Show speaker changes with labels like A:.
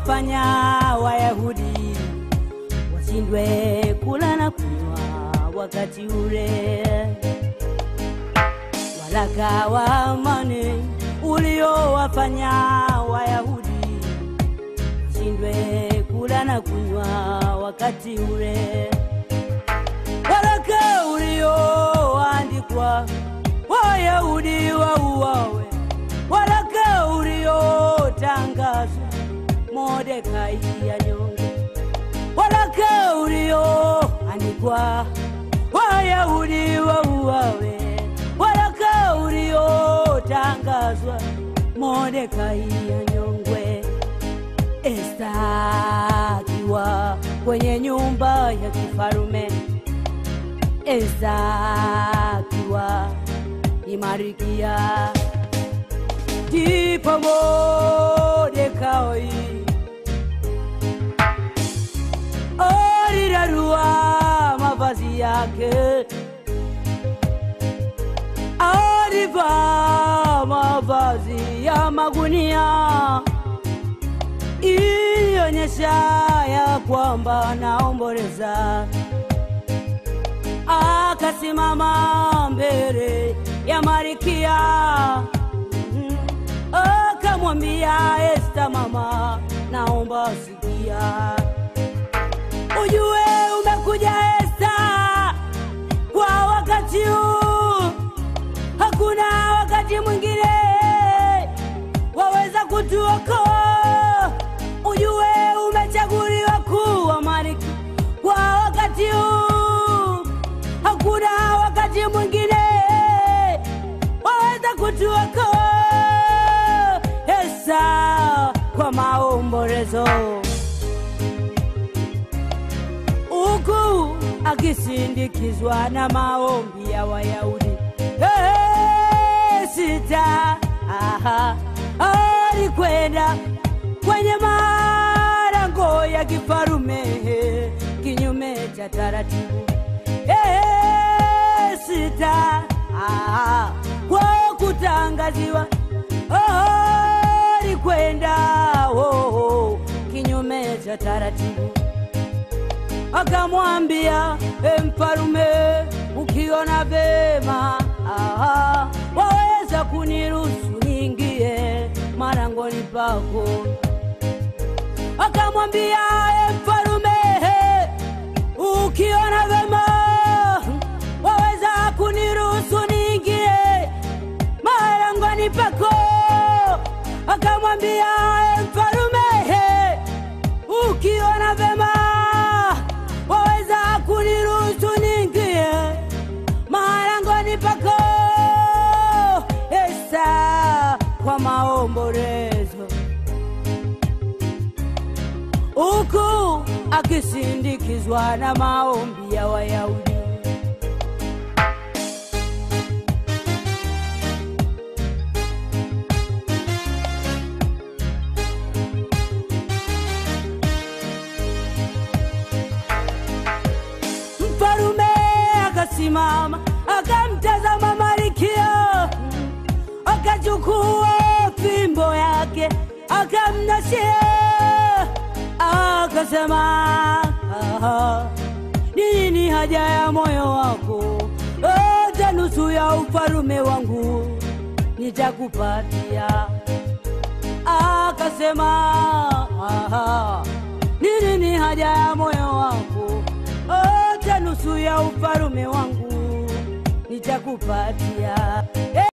A: uliowafanya Wayahudi washindwe kula na kunywa wakati ule. Waraka wa amani uliowafanya Wayahudi washindwe kula na kunywa wakati ule. Waraka ulioandikwa Wayahudi wauawe, waraka uliotangazwa Mordekai anyongwe, waraka ulioandikwa Wayahudi wauawe, waraka uliotangazwa Mordekai anyongwe. Esta akiwa kwenye nyumba ya kifarume, Esta akiwa imarikia, ndipo Mordekai alirarua mavazi yake, alivaa mavazi ya magunia ilionyesha ya kwamba anaomboleza. Akasimama mbele ya Marikia, Mhm. akamwambia Esta, mama, naomba sikia, ujue umekuja Esta kwa wakati huu, hakuna wakati mwingine waweza kutuokoa. Ujue umechaguliwa kuwa malkia kwa wakati huu, hakuna wakati mwingine waweza kutuokoa. Esa kwa maombolezo huku akisindikizwa na maombi ya Wayahudi. Hey, sita aha, alikwenda kwenye malango ya kifarume kinyume cha taratibu. Hey, sita aha, kwa kutangaziwa oh, alikwenda oh, oh, kinyume cha taratibu akamwambia e mfalume, ukiona vema aha, waweza kuniruhusu niingie marangoni pako. Akamwambia e mfalume, ukiona vema waweza kuniruhusu niingie marangoni pako. Akamwambia e mfalume, ukiona vema waweza kuniruhusu niingie marangoni pako. Esa kwa maombolezo, huku akisindikizwa na maombi ya Wayahudi. Mfalume akasimama akamtazama Malkia, akachukua fimbo yake akamnashia, akasema "Aha, ni nini haja ya moyo wako? Hata nusu ya ufalume wangu nitakupatia. Akasema "Aha, ni nini haja ya moyo wako? Hata nusu ya ufalume wangu nitakupatia.